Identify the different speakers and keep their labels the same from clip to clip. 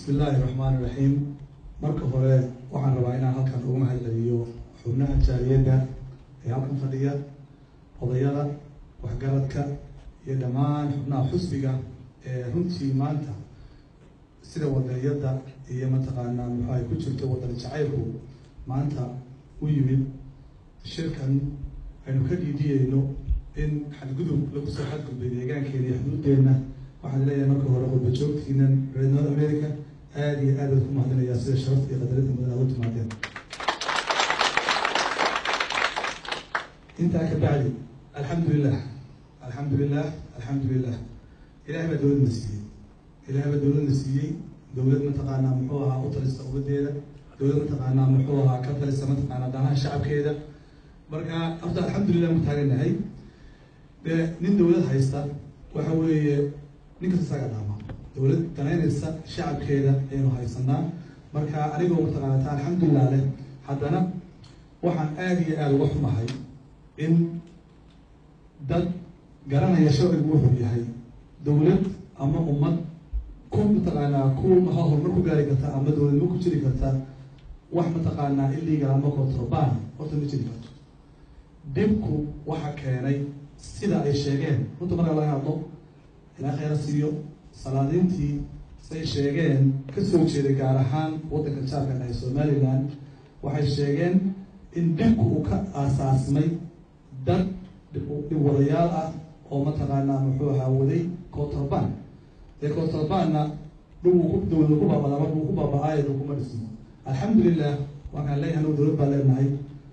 Speaker 1: bismi illaahi raxmaan iraxiim marka hore waxaan rabaa inaan halkan ugu mahadceliyo xubnaha jaaliyadda ee halkan fadhiya odayada waxgaradka iyo dhammaan xubnaha xusbiga ee runtii maanta sida wadaniyadda iyo mataqaanaa muxu ay ku jirto wadan jacaylku maanta u yimid shirkan aynu ka dhiidhiyeyno in xadgudub lagu soo xadgudbay deegaankeena iyo xuduuddeenna waxaan leeyahay marka hore qurba joogtiinan reer north america aada iyo aad baad ku mahadinayaa sida sharafta iyo qadarinta mudan aad u timaadeen intaa ka bacdi alxamdu lilah alxamdu lilah alxamdu lilah ilahay baa dowladna siiyey ilahay baa dowladna siiyey dowlad mataqaanaa muxuu ahaa u talisa ummadeeda dowlad mataqaanaa muxuu ahaa ka talisa mataqaanaa danaha shacabkeeda marka horta alxamdulilah mu taaganahay dee nin dowlad haysta waxa weeye ninkasta isaga dhaama dowlad danaynaysa shacabkeeda ayaynu haysanaa marka anigoo mataqaana taa alxamdulilah leh haddana waxaan aada iyo aada uga xumahay in dad garanaya sharcigu wuxuu yahay dowlad ama ummad ku mataqaanaa ku maxaa horumar ku gaari karta ama dowladnimo ku jiri karta wax mataqaanaa illegal ama contraband horta ma jiri karto dhibku waxa keenay sida ay sheegeen runta marka laga hadlo ilaa kheyra siiyo salaadiintii say sheegeen kasoo jeeday gaar ahaan waddanka jaarkan ee somaliland waxay sheegeen in dhibku uu ka aasaasmay dad dhibwadayaal ah oo mataqaanaa muxuu ahaa waday contraband dee contrabandna dhibuu ku dowlada ku baabada markuu ku baaba-aayo kuma dhismo alxamdulilah waxaan leeyahay anu dowlad baa leenahay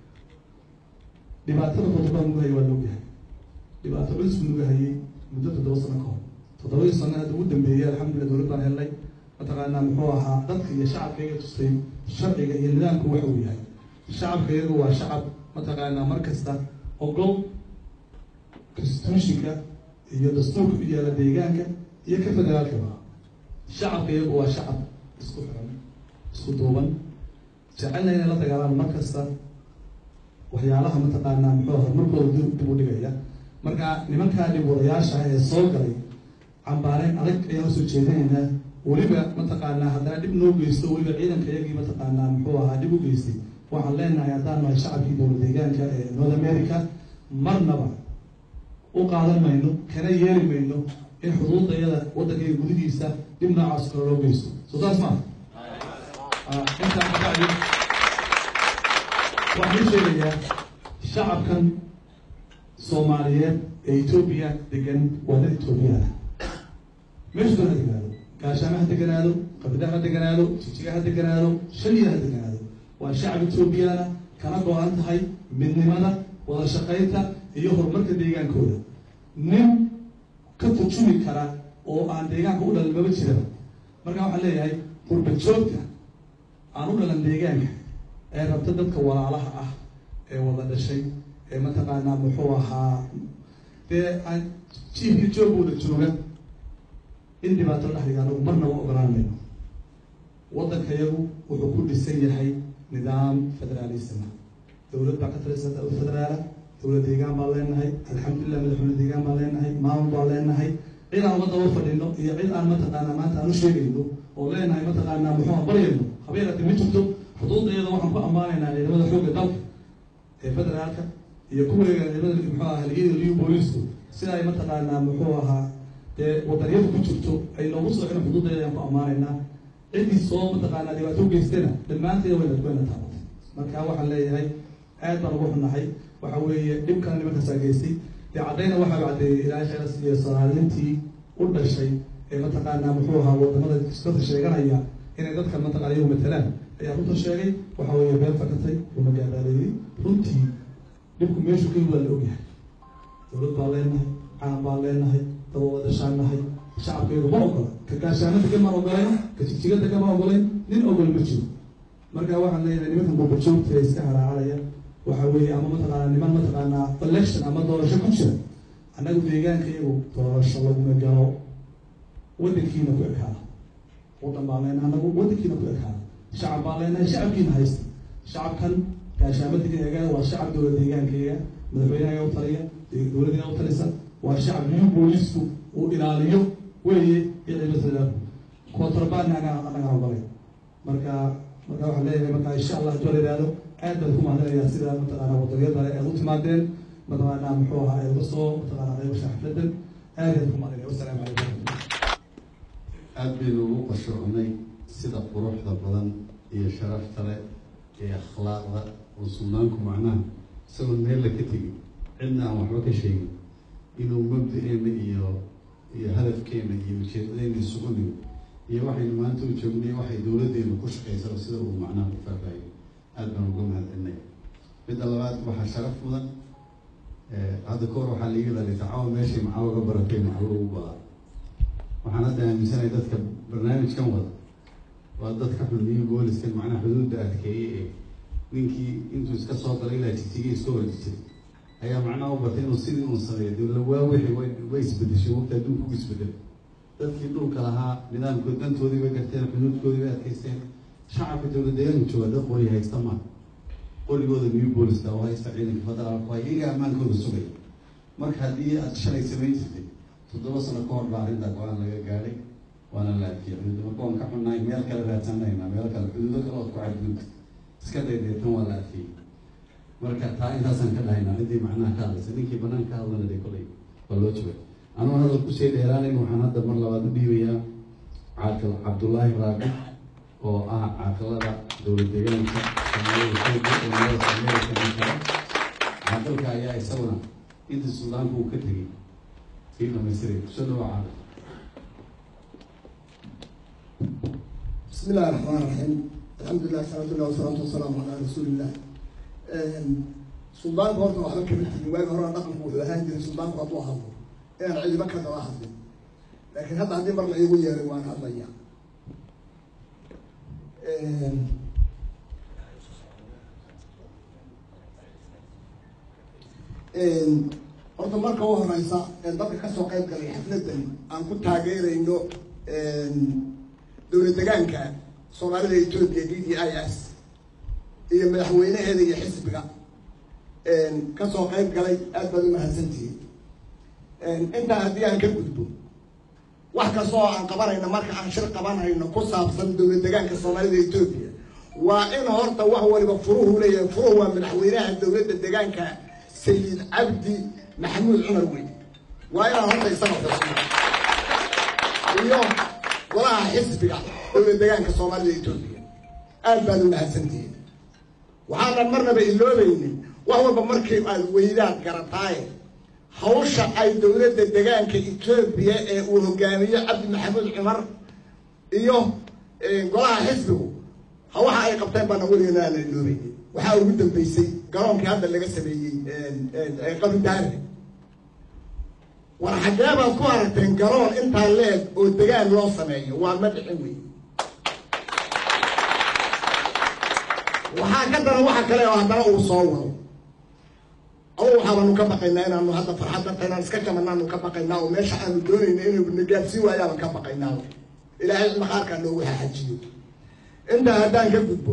Speaker 1: dhibaatada contraband nugu hayay waa loogyahay dhibaato culis buu nuga hayay muddo toddoba sano ka hor toddobadii sano hadda ugu dambeeyay alxamdulillah dowlad baan helnay mataqaanaa muxuu ahaa dadka iyo shacabka iga tustay sharciga iyo nidaamku waxa uu yahay shacabka iyagu waa shacab mataqaanaa mar kasta ogol constitutionka iyo dastuurka u yaala deegaanka iyo ka federaalkaba shacabka iyagu waa shacab isku xiran isku duuban jecelna inay la dagaalaan mar kasta waxyaalaha mataqaanaa muxuu horumarkooda dib u dhigaya marka nimankaa dhib wadayaasha ee soo galay cambaareyn adag ayaan usoo jeedinaynaa weliba mataqaanaa haddana dhib noo geysto weliba ciidanka iyagii mataqaanaa muxuu ahaa dhib u geystay waxaan leenahay haddaan nahay shacabkii dowlad deegaanka ee north america marnaba u qaadan mayno kana yeeri mayno in xuduudayada waddankayga gudihiisa dhib noocaas kale loo geysto soo saas maa intaa kabacdi waxaan u sheegayaa shacabkan soomaaliyeed ee etoobiya degan waa dad etoobiyaana meeshu doon ha deganaado gaashaamo ha deganaado qabida ha deganaado jijiga ha deganaado shaliya ha deganaado waa shacab etoobiyaana kana go-an tahay midnimada wada shaqaynta iyo horumarka deegaankooda nin ka turjumi kara oo aan deegaanka u dhalan maba jiraba marka waxaan leeyahay qurba joogta aan u dhalan deegaanka ee rabta dadka walaalaha ah ee wada dhashay ee mataqaanaa muxuu ahaa dee aan jiifka joogooda jooga in dhibaato la dhexdiga anagu marnaba ogolaan mayno waddanka yagu wuxuu ku dhisan yahay nidaam federaalisma dowlad baa ka talisa federaala dowlad deegaan baan leenahay alxamdulilah madaxweyne deegaan baan leenahay maamul baan leenahay cid aan uga daba fadhino iyo cid aan mataqaanaa maanta aan u sheegayno oo leenahay mataqaanaa muxuu baryayno habeerati ma jirto xuduudayada waxaan ku ammaanaynaa ciidamada xoogga dalka ee federaalka iyo kuweega ciidamada muxuu ahaa haligiyada liyu booliisku sida ay mataqaanaa muxuu ahaa dee wadaniyada ku jirto ay noogu soo xidhan xuduudayada ayaan ku ammaanaynaa ciddii soo mataqaanaa dhibaato u geystana dhammaanteeda wayna wayna taabatay marka waxaan leeyahay aad baan ugu xunahay waxa weeye dhibkana nimankaasaa geystay dee caddayna waxaa caddeeyey ilaahay khayras iyo soomaaliintii u dhashay ee mataqaanaa muxuu ahaa wadamada iskada sheeganaya inay dadkan mataqana iyagu matalaan ayaa runta sheegay waxa weeye been fakatay una gaabaadeeyey runtii dhibku meeshu ka waa la ogyahay dowlad baan leenahay caan baan leenahay daba wadashaan nahay shacabkeedu ma ogola ka gaashaano degan maan ogolayn ka jigjiga degan ma ogolayn nin ogol ma jiro marka waxaan leeyahay nimankan buubajoogta ee iska haraacaraya waxa weeye ama mataqaanaa niman mataqaanaa election ama doorasho ku jira annagu deegaanka iyagu doorasho laguma galo waddankiina ku ekaada waddan baan leenahay anagu waddankiina ku ekaada shacab baan leenahay shacabkiina haysta shacabkan gaashaamadiga eega waa shacab dowlad deegaankayga madaxweynaha u taliya dowladina u talisa waa shacab new boolisku uu ilaaliyo weeye iyo ciidamada contraband anaga anaga ogolay marka marka waxaan leeyahay marka insha allah haduu la yihahdo aad baan ku mahadinayaa sida mataqaana wadanyada aad u timaadeen mataqaana muxuu ahaa ay uga soo mataqaana qaybasha xafladan aad baan ku mahadinaya wasalaamu calaykum
Speaker 2: aad baynu ugu qashuucnay sida quruxda badan iyo sharafta leh iyo akhlaaqda oo sugnaanku macnaha isagoon meella ka tegin cidna aan waxba ka sheegin inuu mabda-eena iyo iyo hadafkeena iyo ujeedadeena isugu nigo iyo waxaynu maanta u joognay waxay dowladdeenu ku shaqaysano sida uu macnaha ku faahfaahiyo aad baan uga mahadcelinay midda labaad waxaa sharaf mudan hadda kahor waxaa liiga dhalay tacawa meeshay macawa ga baratay maclo ugu badaa waxaan hadda aaminsanahay dadka barnaamijkan wada waa dadka xulmiyo booliskan macnaha xuduudda adkeeye ee ninkii intuu iska soo galay ilaa jitiga iska horjisay ayaa macnaha u bartay inuu sidii uun sameeyo dowla waa wixii way way isbedeshay waqti adduunku u isbedelay dadkii dhulka lahaa nidaamkood dantoodii bay garteen xuduudkoodii bay adkaysteen shacabka dowla deegaanka jooga dad qori haysta maa qorigooda new booliska oo haysta ciidanka federaalka waa iyaga ammaankooda sugaya marka haddii aad shalay samayn jirtay toddoba sano ka hor baa arrintaa go-aan laga gaadhay waana laafiyay xuduud marka waan ka xunnahay meel kale raadsanaynaa meel kale xuduudo kale ood ku cadgudta iska daydeetan waa laafiyey marka taa intaasaan ka dhahaynaa ciddii macnaha ka hadlaysa ninkii banaan ka hadlana dee kolay waa loo jooga anuu hadal kusii dheeraanayn waxaan hadda mar labaad u dhiibayaa caaqil cabdullaahi raabi oo ah caaqilada dowlad deegaanka soomaalida kenya ee magaalada amerika minkara caaqilka ayaa isaguna inta suudaanka uu ka tegey kii dhamaystiray kusoo dhawa caaqil
Speaker 3: بسم الله الرحمن الرحيم الحمد لله الحمد لله والصلاة والسلام على رسول الله سلطان horta waxba kama tegin waagi hore dhaqanku wuxuu ahaan jiray suldaanku hadduu hadlo inaan cidiba ka daba hadlin laakiin hadda haddii mar la iigu yeeray waan hadlaya horta marka u horeysa dadka kasoo qayb galay xafladan aan ku taageerayno dowlad degaanka soomaalida etoobiya d d i s iyo madaxweynaheeda iyo xisbiga kasoo qayb galay aad baad u mahadsantihiin intaa haddii aan ka gudbo wax kasta oo aan qabanayno marka aan shir qabanayno ku saabsan dowlad degaanka soomaalida etoobiya waa in horta wax waliba furuhu leeyahay furuhu waa madaxweynaha dowladda degaanka sayid cabdi maxamuud cumar weyn waa inaan horta isaga xusno iyo golaha xisbiga dowlad degaanka soomaalida etoobiya aad baad u mahadsantihiin waxaanan marnaba iloobaynin wax walba markii aad weydaad garataaye hawsha ay dowladda degaanka etoobiya ee uu hogaamiyo cabdi maxamuud cumar iyo golaha xisbigu hawaxa ay qabteen baana weligeena aan la iloobaynin waxaa ugu dambeysay garoonkii hadda laga sameeyey qabidaare war xaggee baad ku aragteen garoon intaa leeg oo degaan loo sameeyo waa ma dhicin wey waxaa ka daran waxa kale oo haddana uu soo wado awo waxaabaanu ka baqaynaa inaanu hadda farxadda taynaan iska jamanaanu ka baqaynaa oo meesha aanu doonayna inuu nagaadsiin waayaaban ka baqaynaa ilaahay maqaarkaa noogu xaxajiyo intaa haddaan ka gudbo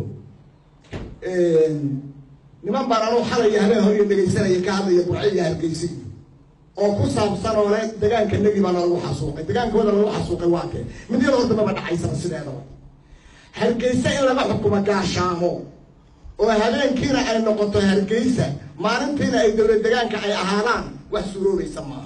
Speaker 3: niman baan anuu xalaya habeen hor iyo dhegaysanaya ka hadlaya burce iyo hargeysa oo ku saabsan oo le degaanka negi baana lagu xasuuqay degaankooda lagu xasuuqay waa kee mid yar horta maba dhacaysana sideedaba hargeysa in laga xukumo gaashaamo oo habeenkiina ay noqoto hargeysa maalintiina ay dowlad degaanka ay ahaadaan wax suuroobaysa maaha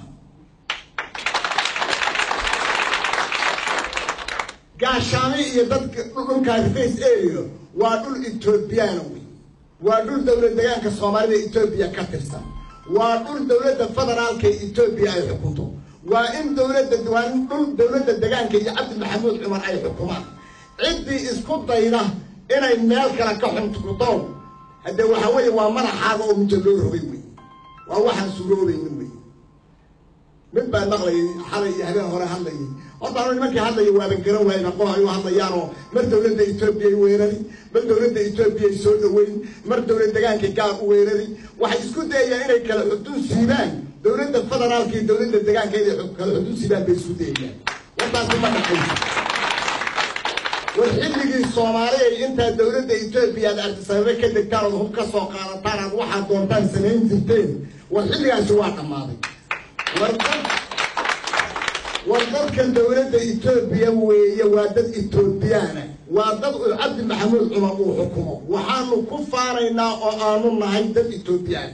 Speaker 3: gaashaami iyo dadka dhulka hargeys area waa dhul etoobiyaana wey waa dhul dowlad degaanka soomaalida etoobiya ka tirsan waa dhul dowladda federaalka etoobiya ay xukunto waa in dowladda waa in dhul dowladda degaanka iyo cabdi maxamuud cumar ay xukumaan ciddii isku dayda inay meel kale ka xuntukudoon haddee waxa weeye waa madaxaaga oo muja loo rogay wey waa waxaan suuroobaynin wey mid baa maqlayay xalay iyo habeen hore hadlayay horta anu nimankii hadlaya waaban garan waayba qof ay u hadlayaanoo mar dowladda etoobiyay weerari mar dowladda etoobiyay soo dhaweyn mar dowlad degaanka gaar u weerari waxay isku dayayaan inay kala xudun siibaan dowladda federaalka iyo dowladda degaanka inay kala xudun siibaan bay isku dayayaan wartaasi ma dhaqayso war xilligii soomaaliya intaa dowladda etoobiya aad artisababe ka degtaan ood hub ka soo qaadataan aad waxaad doontaan samayn jirteen war xilligaasi waa dhammaaday war dad war dadkan dowladda etoobiya weeye waa dad etoobiyaana waa dad uu cabdi maxamuud cumar uu xukumo waxaanu ku faanaynaa oo aanu nahay dad etoobiyaan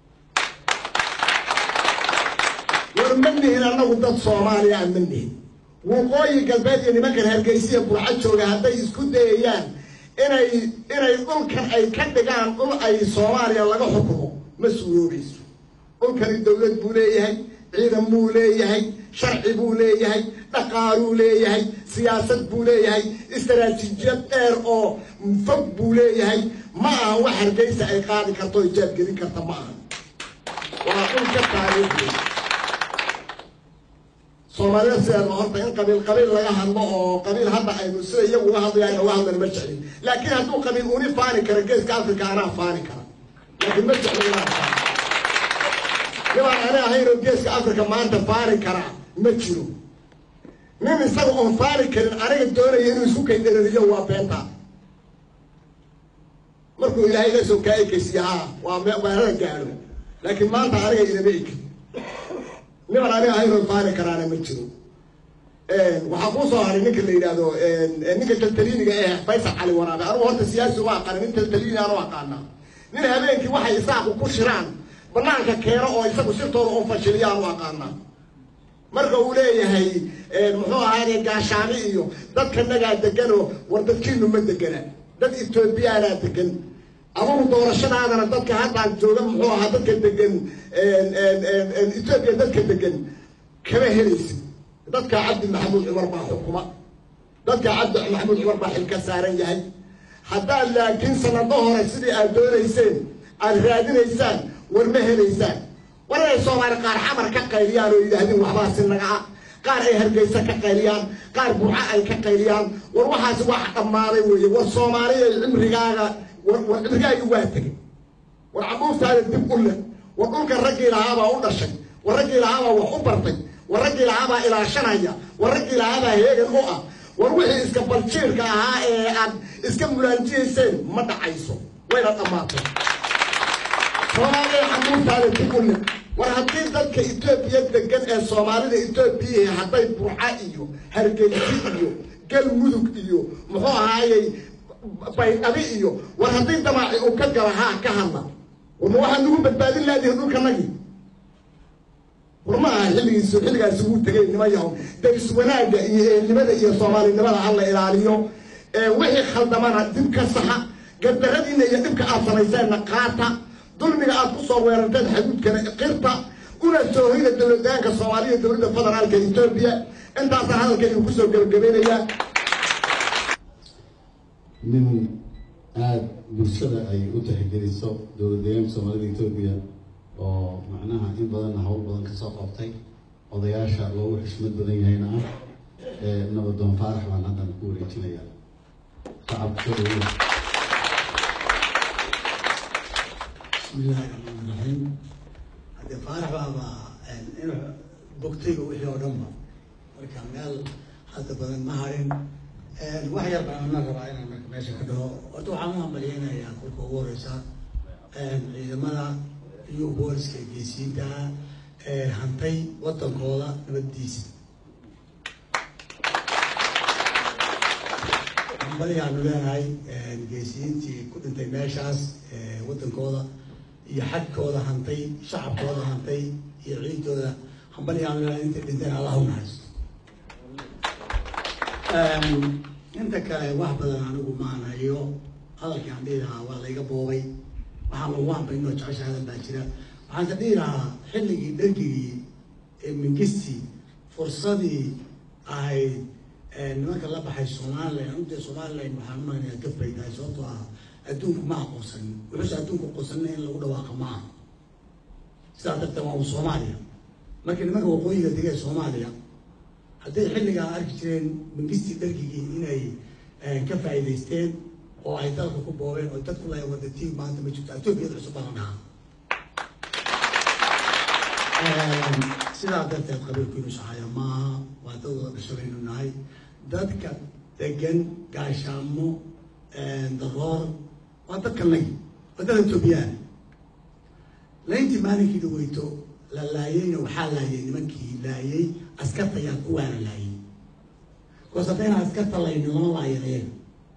Speaker 3: war ma nihin annagu dad soomaaliya ma nihin waqooyi galbeed iyo nimankan hargeysiya burca jooga hadday isku dayayaan inay inay dhulkan ay ka dhigaan dhul ay soomaaliya laga xukumo ma suuroobayso dhulkani dowlad buu leeyahay ciidan buu leeyahay sharci buu leeyahay dhaqaaluu leeyahay siyaasad buu leeyahay istaraatiijiyad dheer oo fog buu leeyahay ma aha wax hargeysa ay qaadi karto o jaabgelin karta ma aha waa dhulka taariikhdi soomaalida sideeda horta in qabiil qabiil laga hadlo oo qabiil hadda aynu sida iyagu uga hadlayaan uga hadlan ma jeclin laakiin hadduu qabiil uni faani kara geeska africa anaa faani kara laakiin ma jeclo inaan faani nibaan ani ahayn oo geeska africa maanta faani karaa ma jiro nin isaga oon faani karin aniga doonaya inuu isku kaydherariyo waa beenta markuu ilaahay la soo kaa ekaysiya haa waa meelada gaadho laakiin maanta aniga inama ekin niman aniga ahaynoo faani karaana ma jiro waxaa kuu soo haray ninka la yidhaahdo ninka taltaliiniga ee faysal cali waraabe anugu horta siyaasi uma aqaana nin taltaliini anu aqaanaa nin habeenkii waxay isaaqu ku shiraan banaanka keeno oo isagu sirtooda u fashiliya anu aqaanaa marka uu leeyahay muxuu ahaade gaashaami iyo dadka nagaa deganoo war dadkiinu ma degana dad etoobiyaanaa degan adugu doorashadaadana dadka haddaan jooga muxuu ahaa dadka degan etoobiya dadka degan kama helaysid dadka cabdi maxamuud cumar baa xukuma dadka cabdi maxamuud cumar baa xil ka saaran yahay haddaad laakiin sanado hore sidii aad doonayseen aad raadinaysaan war ma helaysaan war inay soomaali qaar xamar ka qayliyaan oo yidhaahdeen waxbaa si nagaca qaar ay hargeysa ka qayliyaan qaar burca ay ka qayliyaan war waxaasi wax dhammaaday weeye war soomaaliya cimrigaaga war war cimrigaagi waa tegay war cabuurtaada dib u leh war dhulka raggii lahaabaa u dhashay war raggii lahaabaa wax u bartay war raggii lahaabaa ilaashanaya war raggii lahaabaa heegan u ah war wixii iska baljiirka ahaa ee aad iska mulaanjiyayseen ma dhacayso wayna dhammaatay soomaaliya cabuurtaada dib u leh war haddii dadka etoobiya degan ee soomaalida etoobiya hadday burca iyo hargeysi iyo galmudug iyo muxuu ahaayey baydhabi iyo war haddii damaaci uu ka gala haa ka hadla war ma waxaa nagu badbaadin laadihi dhulkanagii war ma aha xilligiisu xilligaasi wuu tegay nima yahow daris wanaagga iyo eelnimada iyo soomaalinimada ha la ilaaliyo wixii khaldamana dib ka saxa gardaradiina iyo dhibka aad samayseenna qaata dulmiga aad ku soo weerarteen xaduudkana qirta una soo hoyda dowladaanka soomaaliya dowladda federaalka etoobiya intaasaan hadalkaygu kusoo gebagabaynayaa
Speaker 2: nin aada bulshada ay u tixgeliso dowlad deegaanka soomaalida etoobiya oo macnaha in badanna hawl badan kasoo qabtay odayaasha loogu xishmad badan yahayna ah ee nabadoon faarax baan haddan ku wareejinaya shacabka soo dhaweeya
Speaker 4: bismillaahi raxmaan raxiim haddee faarax baaba inuu bogtayba wixii oo dhanba marka meel hadda badan ma harin wax yar baan ana rabaa inaan marka meesha ka dhaho horta waxaan u hambalyeynayaa kolka ugu horeysa ciidamada iyo booliska geesiyiinta ee hantay wadankooda nabaddiisa hambalyaanu leenahay geesiyiintii ku dhintay meeshaas wadankooda iyo xagkooda hantay shacabkooda hantay iyo ciidooda hambalyaanu leenahay intay dhinteen allah u naxariisto inta kale wax badan anigu maan hayo hadalkii aan dhihi lahaa waa layga boobay waxaan lagu hambaynoo jecesha hadal baa jira waxaan ka dhihi lahaa xilligii dhargigii ee mingisti fursadii ahayd nimanka la baxay somalilan runtii somalilan waxaan umagnayaa gaf bay tahay sababtoo ah adduunku ma aqoonsanin wuxuuse adduunku aqoonsanina in lagu dhawaaqa ma aha sidaa darteed waa u soomaaliya marka nimanka waqooyiga degee soomaaliya hadday xilligaa arki jireen mangistii dhargigii inay ka faa'iidaysteen oo ay dalka ku boobeen oo dadku lay wadatiin maanta ma jirto etoobiyada cusub baa la dhahaa sidaa darteed qabiilkiinu saxaya maaha waa dad wada dhashabaynu nahay dadka degan gaashaamo daroor waa dadka nagi waa dad etoobiyaan layntii maalinkii dhaweyto la laayeyna waxaa laayay nimankii laayay askarta ayaa kuwaana laayay bikoos haddayna askarta laynin lama laayan ayaga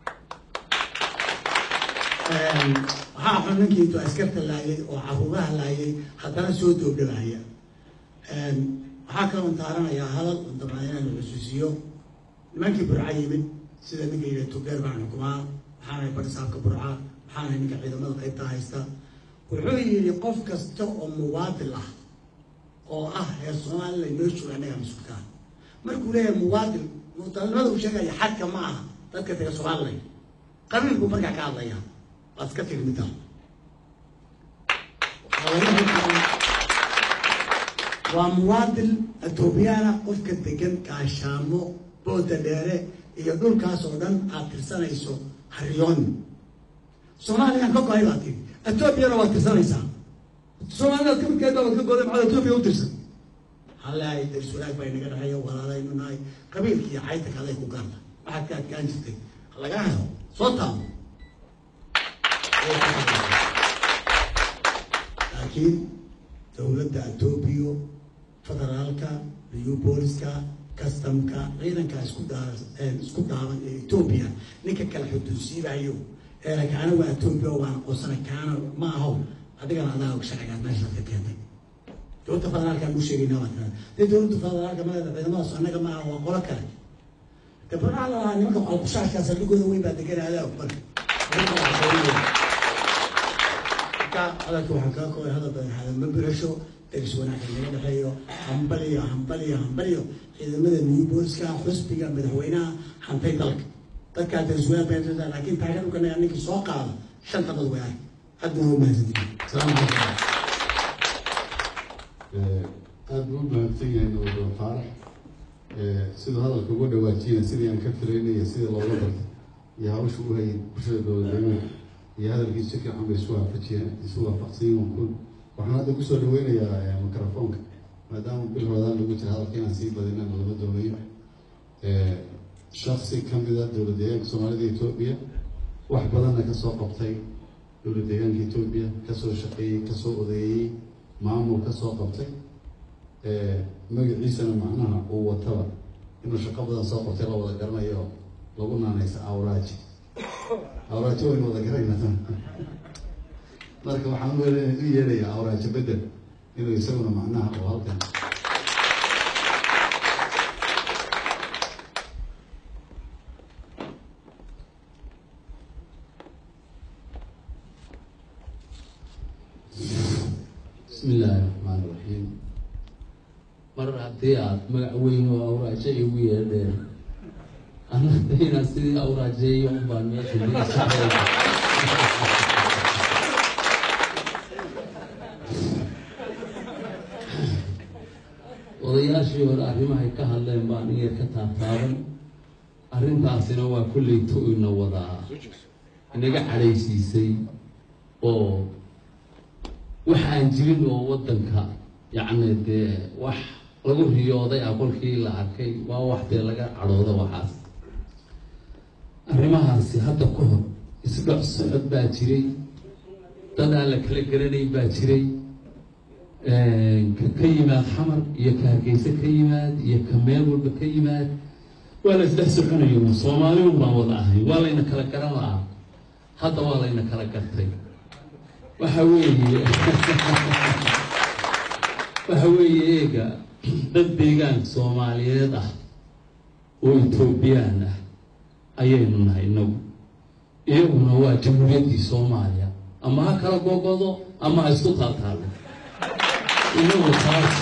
Speaker 4: waxaa xun ninkii intuu askarta laayay oo caruuraha laayay haddana soo doobdhabaaya waxaa kaloo taaranayaa hadal dabcan inaan xusuusiyo nimankii burca yimid sida ninka yidhi tugeer baan xukumaa waxaanahay barisaabka burca waxaanahay ninka ciidamada qaybta haysta wuxuu yidhi qof kasta oo muwaadil ah oo ah reer somaliland noo jooga annaga mas-uulka ah markuu leeyahay muwaadil mutalnimada uu sheegaya xadka ma aha dadka taga somaliland qabiilkuu markaa ka hadlaya waad iska tiri midda waa muwaadil ethoobiyaana qofka degan gaashaamo booda dheere iyo dhulkaas oo dhan aad tirsanayso haryooni soomaaliyaan ka go-ay baad tiri etoobiyana waad tirsanaysaa soomaalidaad kamidkeeda waad ka goday maxaad etoobiya u tirsan halaay daris wanaag baa inaga dhexeeya walaalaynu nahay qabiilka iyo cayta kaday ku gaarta waxaad ka adkaan jirtay lagaa helo soo taabo laakiin dowladda etoobiya federaalka iyo booliska customka ciidanka isku daa isku daaban ee etoobiya ninka kala xuduusiibayo eera kaana waa etoobiya waan aqoonsana kaana ma aho adigana adaa og sharcigaad meeshaad ka keentay dowladda federaalkaan u sheegaynaa waa taa dee dowladda federaalka maleeda ciidamadaas annaga ma aha waa qolo kale de barnaha lalahaa nimanka qalkushaashkaa saldhigooda weyn baa degan adaa og marka marka hadalka waxaan kaga koobay hadal badan hadalma birasho deris wanaagka naga dhexeeyo hambaliyo hambaliyo hambaliyo ciidamada new booliska xusbiga madaxweynaha hantay dalka dadkaa deris wanaag baa laakiin taageerukanaga ninkii soo qaada shanta dad way ark aad baa u mahadsantihin asalaamu calaykum
Speaker 2: aada buu u mahadsan yahay nabadon faarax siduu hadalka uga dhawaajiyana sidii aan ka filaynaya sida looga bartay iyo hawsha u hayay bulshada dowladnimada iyo hadalkii si fiican bay isu waafajiyeen isu waafaqsan yihiin kun waxaan hadda kusoo dhaweynayaa microfoonka maadaama bil hoodaan lagu jira hadalka inaan sii badinana lama doonayo shaksi kamida dowlad deegaanka soomaalida etoobiya wax badanna kasoo qabtay dowlad deegaanka etoobiya kasoo shaqeeyey kasoo odeeyey maamul kasoo qabtay magaciisana macnaha uu wataba inuu shaqo badan soo qabtay la wada garanayo lagu naanaysa awraaji awraajo waynu wada garanayna marka waxaan u yeedhayaa awraajo bedel inuu isaguna macnaha oo halkan
Speaker 5: bismi illaahi raxmaan iraxiim mar haddii aada magac weyn oo awraajo igu yeedheen anadayna sidii awraajeeyo unbaan meesha diisacay odayaashii hore arrimahay ka hadleen baan iyar ka taabtaaban arrintaasina waa kullay tu-ina wadaa inaga cadhaysiisay oo wax aan jirin oo waddanka yacni dee wax lagu riyooday ah kolkii la arkay waa wax dee laga cadhooda waxaas arrimahaasi hadda ka hor isdhoc socod baa jiray dad aan la kala garanayn baa jiray ka ka yimaad xamar iyo ka hargeyse ka yimaad iyo ka meel walba ka yimaad waa la isdhex soconayo soomaali un baan wada ahay waa layna kala garan lahaa hadda waa layna kala gartay waxa weeye waxa weeye eega dad deegaan soomaaliyeed ah oo etoobiyaan ah ayaynu nahay inagu iyaguna waa jamhuuriyaddii soomaaliya ama ha kala gogodo ama ha isku taaltaalo inagu taas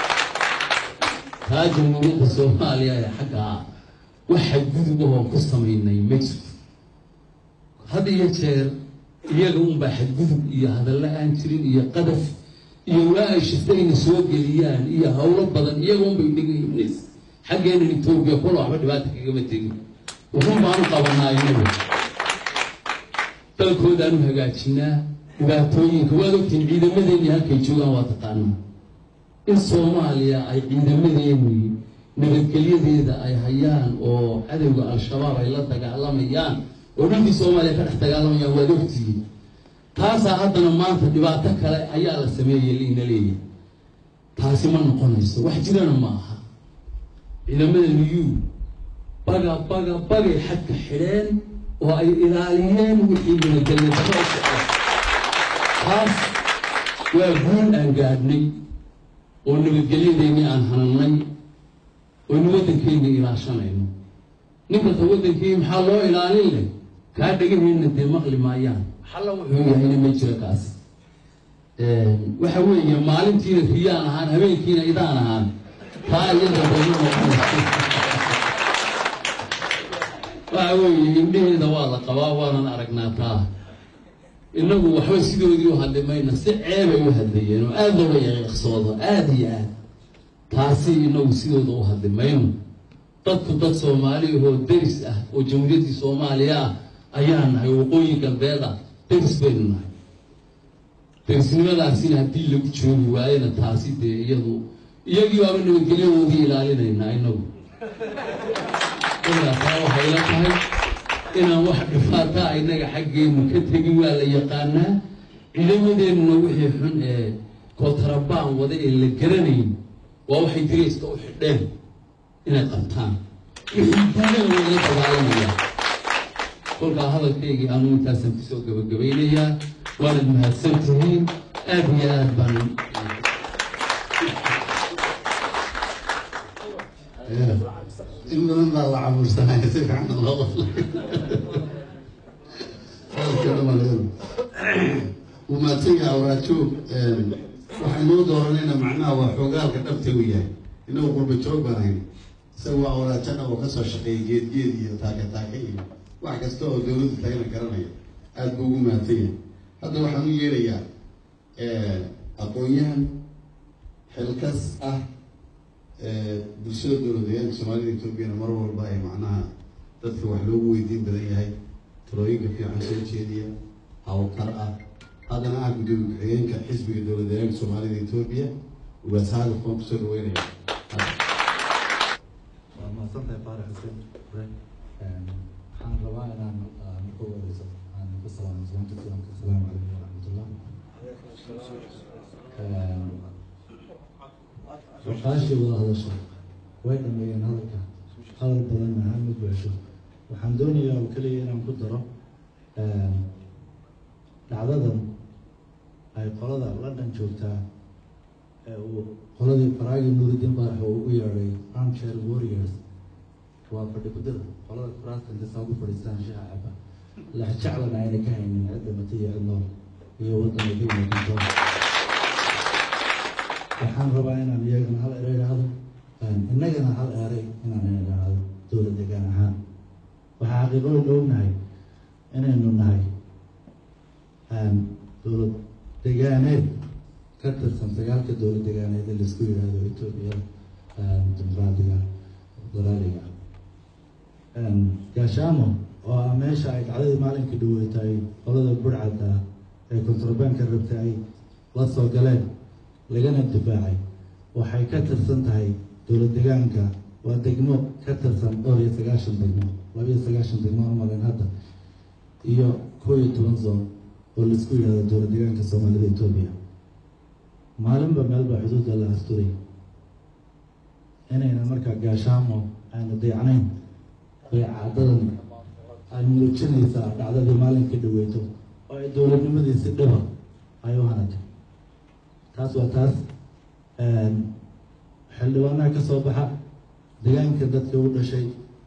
Speaker 5: taa jamhuuriyadda soomaaliya ee xagga ah waxa gudub ahoo ku samaynay ma jirto had iyo jeer iyaga unbaa xadgudub iyo hadalla aan jirin iyo qadaf iyo waa ay shiftayna soo geliyaan iyo howlo badan iyaga unbay inaga hibnays xaggeenan etoobiya kola waxba dhibaata kagama tegin wuxun baanu qabanaa inagu dalkoodaanu hagaajinaa dhibaatooyinka waad ogtiin ciidamadeennii halkay joogaan waa taqaanaa in soomaaliya ay ciidamadeennii nabadgelyadeeda ay hayaan oo cadowga al-shabaab ay la dagaalamayaan oo dhulkii soomaaliya ka dhex dagaalamayaan waad ogtihiin taasaa haddana maanta dhibaato kale ayaa la sameeyey liina leeyahay taasi ma noqonayso wax jirana ma aha ciidamada niyuu baga baga bagay xadka xidheen oo ay ilaaliyeen wixii nabadgelyadarro u socda taas waa guul aan gaadhnay oo nabadgelyadeennii aan hanannay oynu waddankeennii ilaashanayno ninkasta waddankii maxaa loo ilaalin leh kaa dhegaheenna dee maqli maayaan xalla wuxuu yahayna ma jiro kaas waxa weeye maalintiina riyaan ahaan habeenkiina idaan ahaan taa iyada dayma noqonayso waxa weeye indheheeda waa la qabaa waanan aragnaa taa innagu waxba sidoodii u hadli mayna si ceebay u hadlayeen oo aada looga yaqiiqsoodo aada iyo aad taasi inagu sidooda u hadli mayno dadku dad soomaali ahoo deris ah oo jamhuuriyaddii soomaaliya ah ayaa nahay waqooyi galbeed ah deris baynu nahay derisnimadaasina haddii lagu joogi waayena taasi dee iyadu iyagii waaba nabadgelyadoodii ilaalinaynaa inagu ilaa taa waxay la tahay inaan wax dhifaataa inaga xaggeenu ka tegin waa la yaqaanaa ciidamadeennuna wixii xun ee kootarabaan wada ee la garanayn waa waxay dirayska u xidheen inay qabtaan wixii duunada lagala dagaalamayaa kolkaa hadalkaygii anuu intaasaan kusoo gabagabaynayaa waanad mahadsan tihiin aad iyo aad baan
Speaker 2: in badan baa la cabursanaya si fiican loo qoflay hadalka dhamaaleedu wuu mahadsanyaha waraajoog waxaynuu dooranayna macnaha waa xoogaalka dhabta u yahay inagu qurba joog baan hayn isaga waa waraajana oo kasoo shaqeeya geed geed iyo taake taake iyo wax kasta oo dawladdu tagana garanaya aada buu ugu mahadsan yahay hadda waxaan u yeerayaa aqoon-yahan xilkas ah bulshada dowladeyaanka soomaalida etoobiyana mar walba ay macnaha dadka wax loogu weydiin badan yahay talooyinka fiican soo jeediya hawlkar ah haddana ah gudoomiye ku-xigeenka xisbiga dowladeyaanka soomaalida etoobiya ugaashaaga foon kusoo dhaweynaya
Speaker 6: waa mahadsantahay faarax xuseen ure waxaan rabaa inaan marka ugu horeyso aan ku salaamo salaamta islaamka asalaamu calaykum waraxmatullah waqaashii wada hadasho way dhameeyeen hadalka hadal badanna ha ma buuxsho waxaan doonayaa oo keliya inaan ku daro dhacdadan ay qolada london joogtaa ee uu qoladii faraagi nuuridiin baarax oo ugu yeedhay armchair warriors waa fadhi kudir qolada kuraasta inta saa ku fadhiistaan shaha caba lex jeclana ayna ka haynin cidda mata iyo cid nool iyo waddanka ka yimaadinto waxaan rabaa inaan iyagana hal ero idhaahdo innagana hal eray inaan idhaahdo dowlad degaan ahaan waxaa xaqiiqooyin ognahay inaynu nahay dowlad degaaneed ka tirsan sagaalka dowlad degaaneed ee laisku yidhaahdo etoobiya dimuqraadiga federaaliga gaashaamo oo ah meesha ay dhacdadii maalinkii dhaweetay qolada burcadda ee kontrabanka rabta ay la soo galeen lagana difaacay waxay ka tirsan tahay dowlad degaanka waa degmo ka tirsan dhowr iyo sagaashan degmo laba iyo sagaashan degmo umalen hadda iyo koo iyo toban zoon oo laisku yidhahdo dowlad degaanka soomaalida etoobiya maalinba meelba xuduudda la asturay inayna markaa gaashaamo aanu dayacnayn bay caadadan ay muujinaysaa dhacdadii maalinkii dhaweyto oo ay dowladnimadii si dhiba ay u hanatay taas waa taas xildhibaanaha ka soo baxa degaanka dadka u dhashay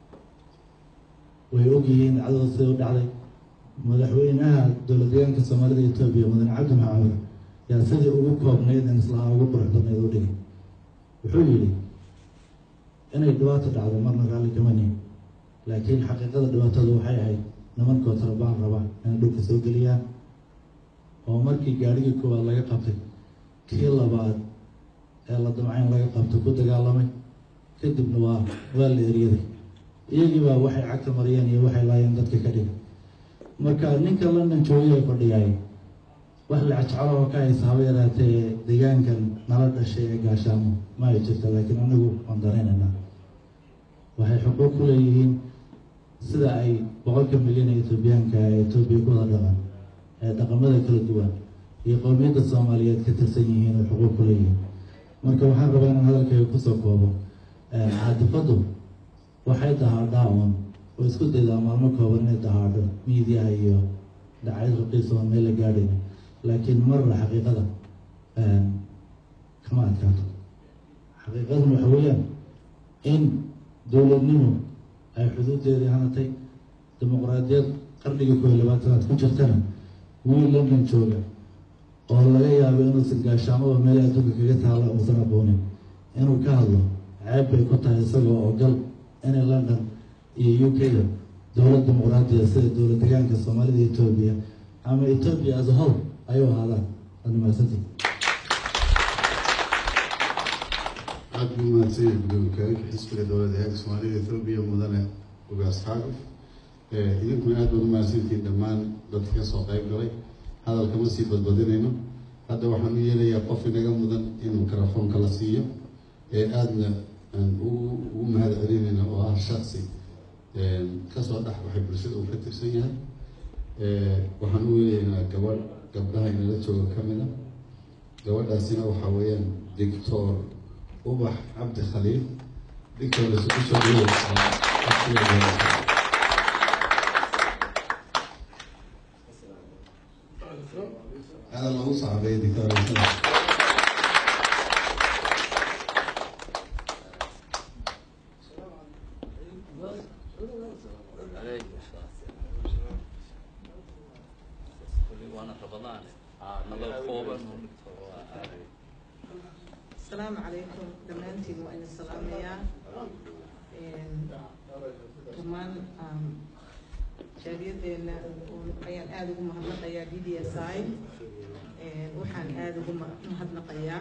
Speaker 6: way ogyihiin dhacdada sida u dhacday madaxweynaha dowlad degaanka soomaalida etoobiya mudane cabdi maxamed yaa sidii ugu koobnayd in islaha ugu quruxdanayd u dhigay wuxuu yidhi inay dhibaato dhacdo marna raalli kamani laakiin xaqiiqada dhibaatadu waxay ahayd nimankoo tarabaan raba inay dhulka soo geliyaan oo markii gaadhigii koowaad laga qabtay kii labaad ee la damcayn laga qabto ku dagaalamay kadibna waa waa la eryaday iyagiibaa waxay cagta mariyeen iyo waxay laayeen dadka ka dhigay marka ninka london joogay ee fadhiyay wax lacajeclo oo ka haysa haba yaraatee deegaankan nala dhashay ee gaashaamo ma ay jirta laakiin anagu waan daraynaynaa waxay xuquuq ku leeyihiin sida ay boqolka milyan ee etoobiyaanka ee etoobiya ku wada dhaqan ee dhaqamada kala duwan iyo qowmiyadda soomaaliyeed ka tirsan yihiin oo xuquuq ku leeyihiin marka waxaan rabaa inaan hadalkayga kusoo koobo caadifadu waxay dahaadhaa un oo isku daydaa maalmo kooban inay dahaadho miidiyaha iyo dhacayad raqiisa oo meel la gaadhayn laakiin marra xaqiiqada kama adkaato xaqiiqaduna waxa weeyaan in dowladnimo ay xuduudeedii hanatay dimuqraadiyad qarnigii kooiyo labaatanaad ku jirtana wiil london jooga oo laga yaabo inuusan gaashaamaba meel adduunka kaga taalla uusan aqoonin inuu ka hadlo ceeb bay ku tahay isagoo oo gal inay london iyo u k da dowlad dimuqraadiya sida dowlad degaanka soomaalida etoobiya ama etoobiya as a whole ayuu ahaadaan waad mahadsantii
Speaker 2: aad buu mahadsan yahay gudoomiye xisbiga dowladda heerka soomaalida ethoobiya mudane ugaas xaaguf idinkuna aad baad umahadsantihiin dhammaan dadka ka soo qayb galay hadalka ma sii badbadinayno hadda waxaan u yeelayaa qof inaga mudan in mikrofoonka la siiyo ee aadna aan ugu ugu mahad celinayna oo ah shaksi kasoo dhex waxay bulshada uu ka tirsan yahay waxaan u yeelaynaa gabadh gabdhaha inala jooga ka mid a gabadhaasina waxaa weeyaan doctor ubax cabdi khaliil doctor isugu soo dhaweysa هذا الله صعب يا دكتور
Speaker 7: السلام عليكم دمانتين وإن السلام يا كمان jaariyadeena ayaan aada ugu mahadnaqayaa d d s i waxaan aada ugu mahadnaqayaa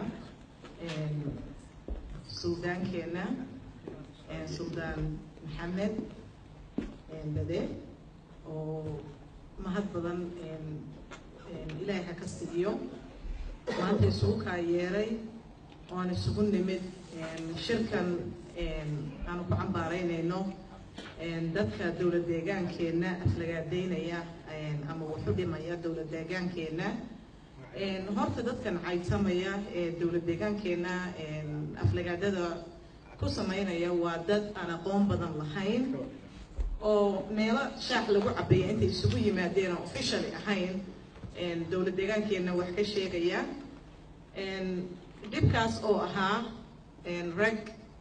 Speaker 7: suldaankeena suldaan maxamed bade oo mahad badan ilaahay ha ka siiyo maanta isugu kaa yeeray oo aan isugu nimid shirkan aanu ku cambaaraynayno dadka dowlad deegaankeenna aflagaadeynaya ama waxu dhimaya dowlad deegaankeenna horta dadkan caytamaya ee dowlad deegaankeenna aflagaadada ku sameynaya waa dad aan aqoon badan lahayn oo meelo shaax lagu cabaya intay isugu yimaadeen oo officially ahayn dowlad deegaankeenna wax ka sheegaya dhibkaas oo ahaa rag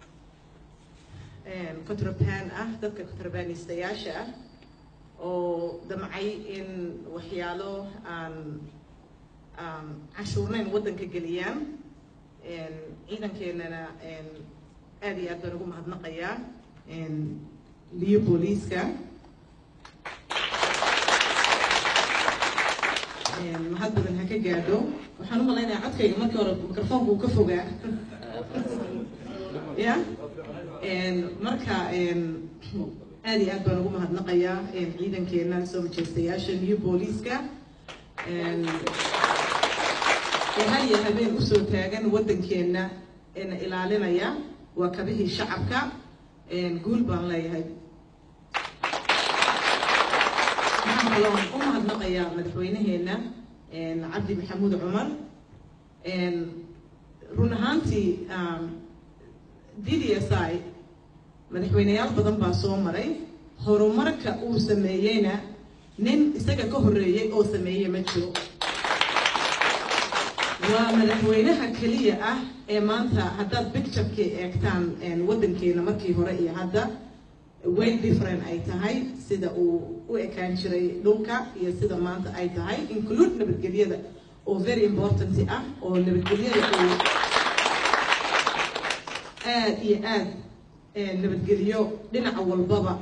Speaker 7: contraband ah dadka contrabandistayaasha ah oo damcay in waxyaalo aan aan cashuurnayn waddanka geliyaan ciidankeenana aada iyo aad baan ugu mahadnaqayaa liyo booliiska mahad badan ha ka gaadho waxaan u malaynayaa codkayga markii hore mikrofoonka uu ka fogaa ya marka aad iyo aad baan ugu mahadnaqayaa ciidankeena soo majeystayaasha new booliiska ee hal iyo habeen usoo taagan waddankeena eena ilaalinaya waa kabihii shacabka guul baan leeyahay waxaan kaloo u mahadnaqayaa madaxweynaheena cabdi maxamuud cumar run ahaantii d d s i madaxweyneyaal badan baa soo maray horumarka uu sameeyeyna nin isaga ka horreeyey oo sameeye ma jiro waa madaxweynaha keliya ah ee maanta haddaad picturekii eegtaan waddankeena markii hore iyo hadda way different ay tahay sida uu u ekaan jiray dhulka iyo sida maanta ay tahay include nabadgelyada oo very important ah oo nabadgelyada uu aada iyo aad nabadgelyo dhinaca walbaba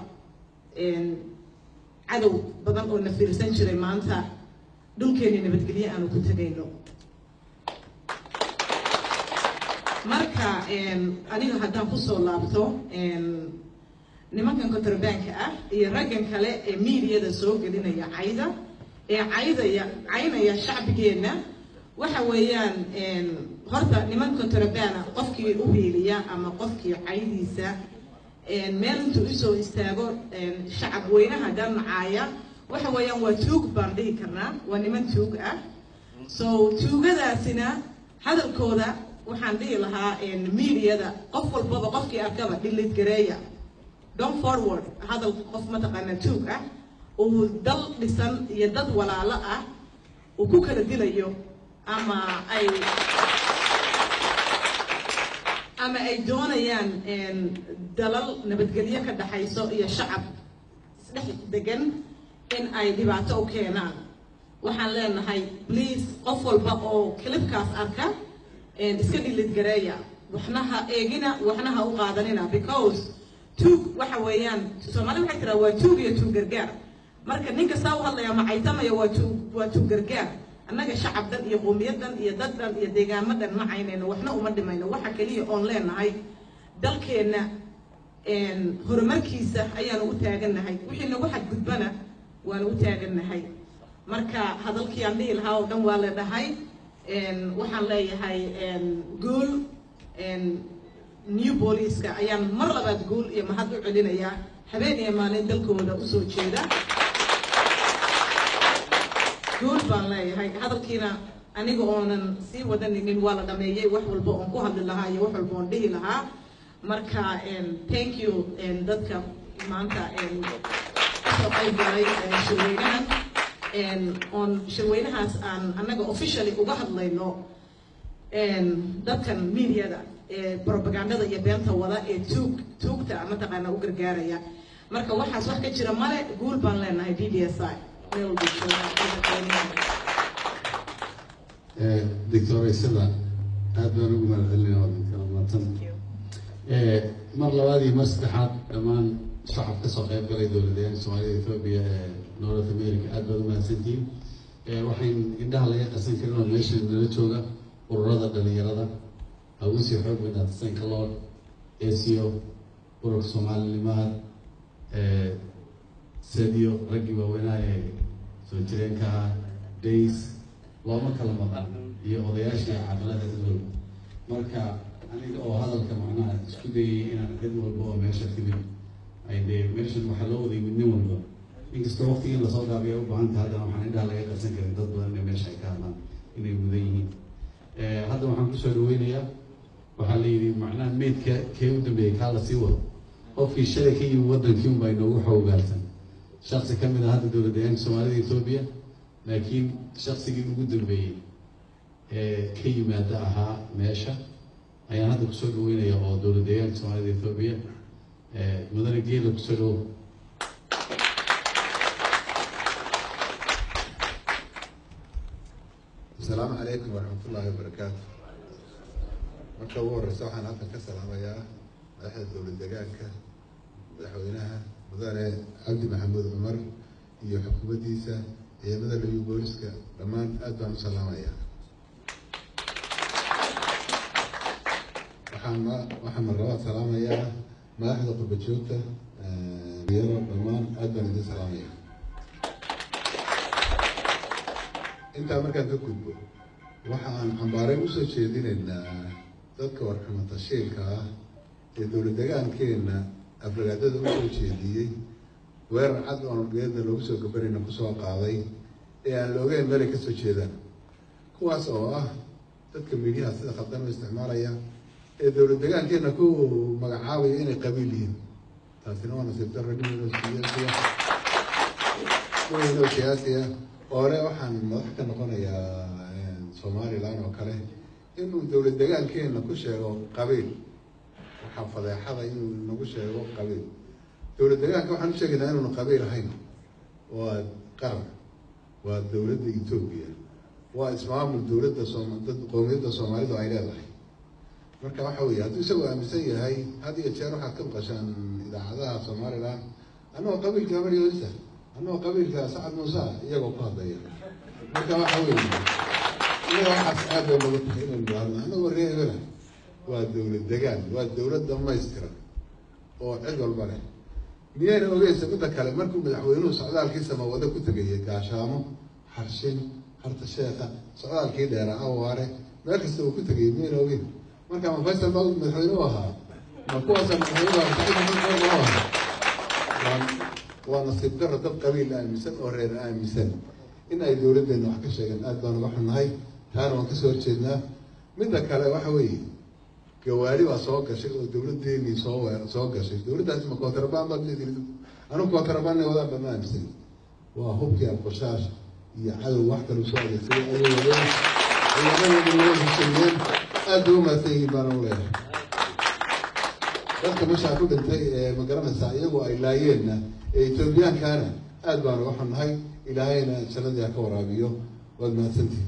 Speaker 7: cadow badan oo na fiirsan jiray maanta dhulkeeni nabadgelyo aanu ku tegayno marka aniga haddaan kusoo laabto nimankan contrabanka ah iyo raggan kale ee miidiyada soo gelinaya cayda ee caydaya caynaya shacbigeenna waxa weeyaan horta niman contrabana qofkii u hiiliya ama qofkii caydiisa meel intuu usoo istaago shacab weynaha danacaaya waxa weeyaan waa tuug baan dhihi karnaa waa niman tuug ah so tuugadaasina hadalkooda waxaan dhihi lahaa mediada qof walbaba qofkii arkaba dhilid gareeya don forward hadal qof mataqaana tuug ah uu dal dhisan iyo dad walaalo ah uu ku kala dilayo ama ay ama ay doonayaan dalal nabadgelyo ka dhaxayso iyo shacab isdhex degan in ay dhibaato u keenaan waxaan leenahay please qof walba oo kilibkaas arka iska dhilid gareeya waxna ha eegina waxna ha u qaadanina because tuug waxa weeyaan soomaalida waxay tiraa waa tuug iyo tuug gargaar marka ninka saa u hadlaya macaytamaya waa tuug waa tuug gargaar annaga shacab dhan iyo qowmiyad dhan iyo dad dhan iyo deegaamo dhan ma caynayno waxna uma dhimayno waxa keliya oon leenahay dalkeenna horumarkiisa ayaanu u taagannahay wixii nagu xadgudbana waanu u taagannahay marka hadalkii aan dhihi lahaa oo dhan waa la dhahay waxaan leeyahay guul new booliiska ayaan mar labaad guul iyo mahad u celinayaa habeen iyo maalin dalkooda usoo jeeda guul baan leeyahay hadalkiina aniga oonan sii wadaninin waa la dhameeyey wax walba oon ku hadli lahaa iyo wax walba oon dhihi lahaa marka thank you dadka maanta kasoo qayb galay shirweynahan oon shirweynahaas aan annaga officially uga hadlayno dadkan mediada ee propagandada iyo beenta wada ee tuug tuugta mataqaana u gargaaraya marka waxaas wax ka jira male guul baan leenahay d d s i meel walba
Speaker 2: doctoraysada aad baan ugu mahadcelinaya wadankala maatan mar labaad iyo mar saddexaad dhammaan shacab kasoo qayb galay dowladayaanka soomaalida ethoobia ee north america aad baad umahadsantihiin waxayn indhaha laga qasan karin oo meesha nala jooga ururada dhalinyarada hawsii xoog weynaata sanka lord aco ururka soomaalinimaad sadiyo raggii waaweynaha ee soo jireenka ah days looma kala maqan iyo odayaashii caqilada dadwalba marka aniga oo hadalka macnaha isku dayay inaan cid walba oo meesha timid ay dee meeshan waxaa loo waday midnin walba inkastoo waqtigii in lasoo gaabiya u baahan tahay haddana waxaan indhaha laga qarsan karin dad badan ee meesha ay ka hadlaan inay mudan yihiin hadda waxaan kusoo dhaweynayaa waxaa la yidhi macnaha meydka kee u dambeeyey kaa lasii wado qofkii shalay ka yimi wadankii unbaa inoogu xoogaarsan shaksi ka mid ah hadda dowladayaanka soomaalida etoobiya laakiin shaksigii ugu dambeeyey ee ka yimaada ahaa meesha ayaan hadda kusoo dhaweynaya oo dowladayaanka soomaalida etoobiya mudane geela kusoo dhawo
Speaker 8: asalaamu calaykum waraxmatullaahi wabarakaatu marka ugu horeysa waxaan halkan ka salaamayaa madaxda dowlad degaanka madaxweynaha mudane cabdi maxamuud cumar iyo xukuumaddiisa ciidamada liyu booliska dhammaan aad baan u salaamayaa waxaan waxaan marlabaad salaamayaa madaxda qurba joogta yaro dhammaan aad baan idin salaamayaa intaa markaan ka gudbo waxa aan cambaareyn usoo jeedinaynaa dadka warxuma tashiilka ah ee dowlad degaankeena afragaadada usoo jeediyey weerar cad oon geedna loogu soo gabanayna kusoo qaaday ee aan la ogeyn meelay kasoo jeedaan kuwaas oo ah dadka miidyaha sida khaldan u isticmaalaya ee dowlad degaankeena ku magacaabaya inay qabiil yihiin taasina waa nasiib darro dhiminoo siyaasiya dhiminoo siyaasiya hore waxaan madax ka noqonayaa somalilan oo kale inuu dowlad degaankeena ku sheego qabiil waxaa fadeexada inuu nagu sheego qabiil dowlad degaanka waxaan u sheegaynaa inuuna qabiil ahayn waa qaran waa dowladda etoobiya waa ismaamul dowladda soom dad qoomiyadda soomaalidu ay leedahay marka waxa weeye hadduu isagoo aaminsan yahay had iyo jeer waxaad ka maqashaan idaacadaha somalilan annagoo qabiilka habar yoolisa annagoo qabiilka sacad muuse iyagoo ku hadlaya marka waxa weeye iyaga waxaas aad bay nagu tahay inaynu idhaahno annagoo reebana waa dowlad degaan waa dowlad dhamaystiran oo cid walba leh miyayna ogeysa midda kale markuu madaxweynuhu socdaalkiisa mawado ku tegayay gaashaamo xarshin harta sheekha socdaalkii dheera awaare meel kasta uu ku tegayay miyayna ogeyn marka ma faysal baa madaxweyne u ahaa ma kuwaasa madaxweyne ahaa waa nasiib daro dad qabiil aaminsan oo reer aaminsan in ay dowladdeena wax ka sheegeen aad baan uga xunnahay taana waan kasoo horjeednaa midda kale waxa weeye gawaari baa soo gashay oo dawladdeennii soo we- soo gashay dawladdaasi ma kontrabaan baad leedihin anu kontrabaanna wadaa bama aaminsan waa hubkii alqoshaasha iyo cadow wax kalu soo adeegsaday ayay wadeen ciidamadeeda loo hesheeyeen aad bay u mahadsan yihiin baana u leeyahay dadka meeshaa ku dhintay ee ma garanaysaa iyagoo ay laayeenna ee etoobiyaankaana aad baanu uga xunnahay ilaahayna jannadii ha ka waraabiyo waad mahadsantihin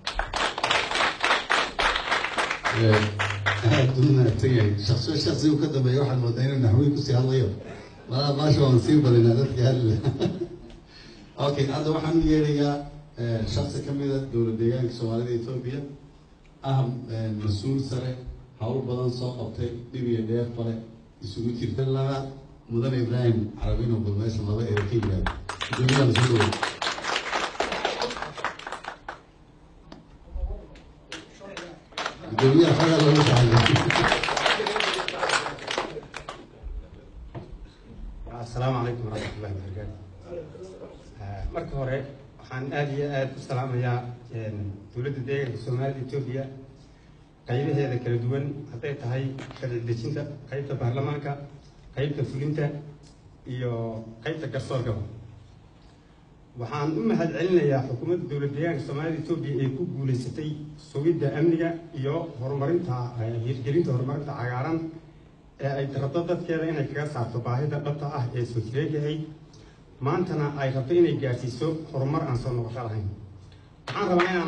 Speaker 2: aad buu mahadsan yahay shaqso shaksi uu ka dambeeya waxaad moodaa inuu naxwiin kusii hadlayo malaa maasha waan sii badinaa dadkii hadli okay hadda waxaan u yeerayaa shaksi ka mida dowlad deegaanka soomaalida etoobiya ah mas-uul sare hawl badan soo qabtay dhib iyo dheer bale isugu jirta laba mudan ibraahim carabino bal meesha laba ee ka yimaado guddoomiyaha soo dhaweey guddoomiyaha xagaa looga taxadiyay
Speaker 9: asalaamu calaykum waraxmatullahi wabarakaatu marka hore waxaan aada iyo aada u salaamayaa dowladda deegaanka soomaalida etoobiya qaybaheeda kala duwan hadday tahay sharci dejinta qaybta baarlamaanka qaybta fulinta iyo qaybta garsoorkaba waxaan u mahad celinayaa xukuumadda dowlad deegaanka soomaalida etoobiya ee ku guuleysatay sugidda amniga iyo horumarinta hirgelinta horumarinta cagaaran ee ay rabto dadkeeda inay kaga saarto baahida dhabta ah ee soo jireegahay maantana ay rabto inay gaarsiiso horumar aan soo noqosho lahayn waxaan rabaa inaan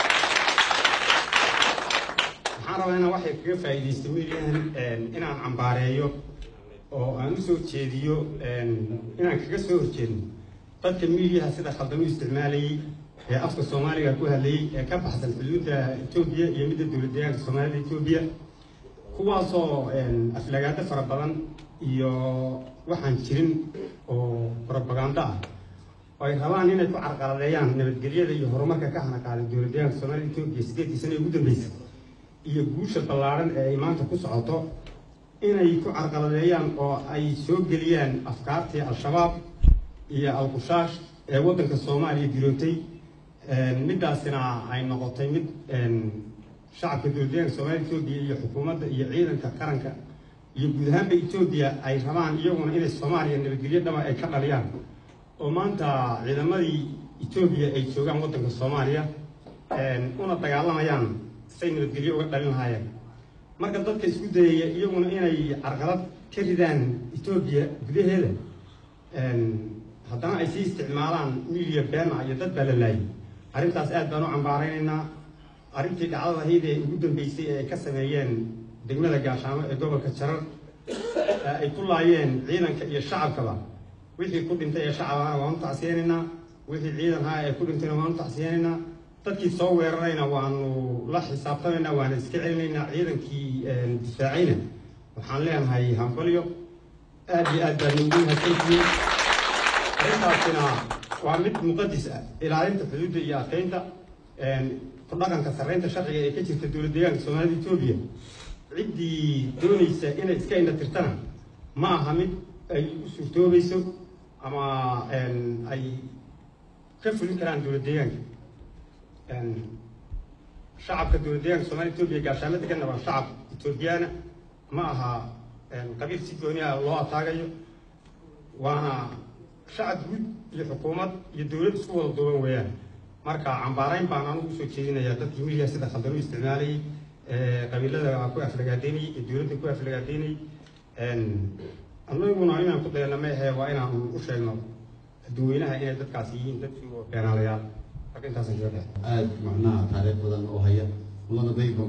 Speaker 9: waxaan rabaa inaan waxay kaga faa'iidaysto weliyahan inaan cambaareeyo oo aan usoo jeediyo inaan kaga soo horjeedno dadka miidiyaha sida khaldan u isticmaalayay ee afka soomaaliga ku hadlayay ee ka baxsan xuduudda etoobiya iyo midda dowlad deegaanka soomaalida etoobiya kuwaasoo aflagaado fara badan iyo waxaan jirin oo propagando ah oo ay rabaan inay ku carqaladeeyaan nabadgelyada iyo horumarka ka hana qaaday dowlad deegaanka soomaalida etoobiya sideedkii sano ee ugu dambeysay iyo guusha ballaaran ee ay maanta ku socoto inay ku carqaladeeyaan oo ay soo geliyaan afkaartii al-shabaab iyo al-qushaash ee waddanka soomaaliya dirootay middaasina ay noqotay mid shacabka dowladdeeganka soomaalida etoobiya iyo xukuumadda iyo ciidanka qaranka iyo guud ahaanba etoobiya ay rabaan iyaguna inay soomaaliya nabadgelyo dhaba ay ka dhaliyaan oo maanta ciidamadii etoobiya ay joogaan waddanka soomaaliya una dagaalamayaan say nabadgelyo uga dhalin lahaayeen marka dadka isku dayaya iyaguna inay carqalad ka ridaan etoobiya gudaheeda haddana ay sii isticmaalaan midiya beena iyo dad baa la laayay arrintaas aad baan u cambaaraynaynaa arrintii dhacdada ahayd ee ugu dambeysay ee ay ka sameeyeen degmada gaashaamo ee gobolka jarar ee ay ku laayeen ciidanka iyo shacabkaba wixii ku dhintay ee shacabana waanu tacsiyeynaynaa wixii ciidan haa ee ku dhintayna waanu tacsiyeynaynaa dadkii soo weerarayna waanu la xisaabtamaynaa waana iska celinaynaa ciidankii difaacayna waxaan leenahay hambalyo aad iyo aad baa noogu mahadsantihiin arrintaasina waa mid muqadis ah ilaalinta xuduudda iyo adkeynta ku dhaqanka sarreynta sharciga ee ka jirta dowlad deegaanka soomaalida etoobiya ciddii doonaysa inay iska indha tirtana ma aha mid ay u suurtoobayso ama ay ka fulin karaan dowlad deegaanka shacabka dowlad deegaanka soomaalida etoobiya gaashaamo deganna waa shacab etoobiyaana ma aha qabiil si gooni ah loo ataagayo waana shacab guud iyo xukuumad iyo dowlad isku wada duuban weeyaan marka cambaarayn baan anugu usoo jeedinayaa dadkii midiya sida khaldan u isticmaalayay qabiilada ku aflagaadeynayay iyo dowladda ku aflagaadeynayay anaguna inaan ku dayana ma ahe waa inaan u sheegno dadweynaha inay dadkaas yihiin dadkii beenaalayaal marka intaasan kaga dhex
Speaker 2: aada macnaha taariikh badan oo haya mudana dayba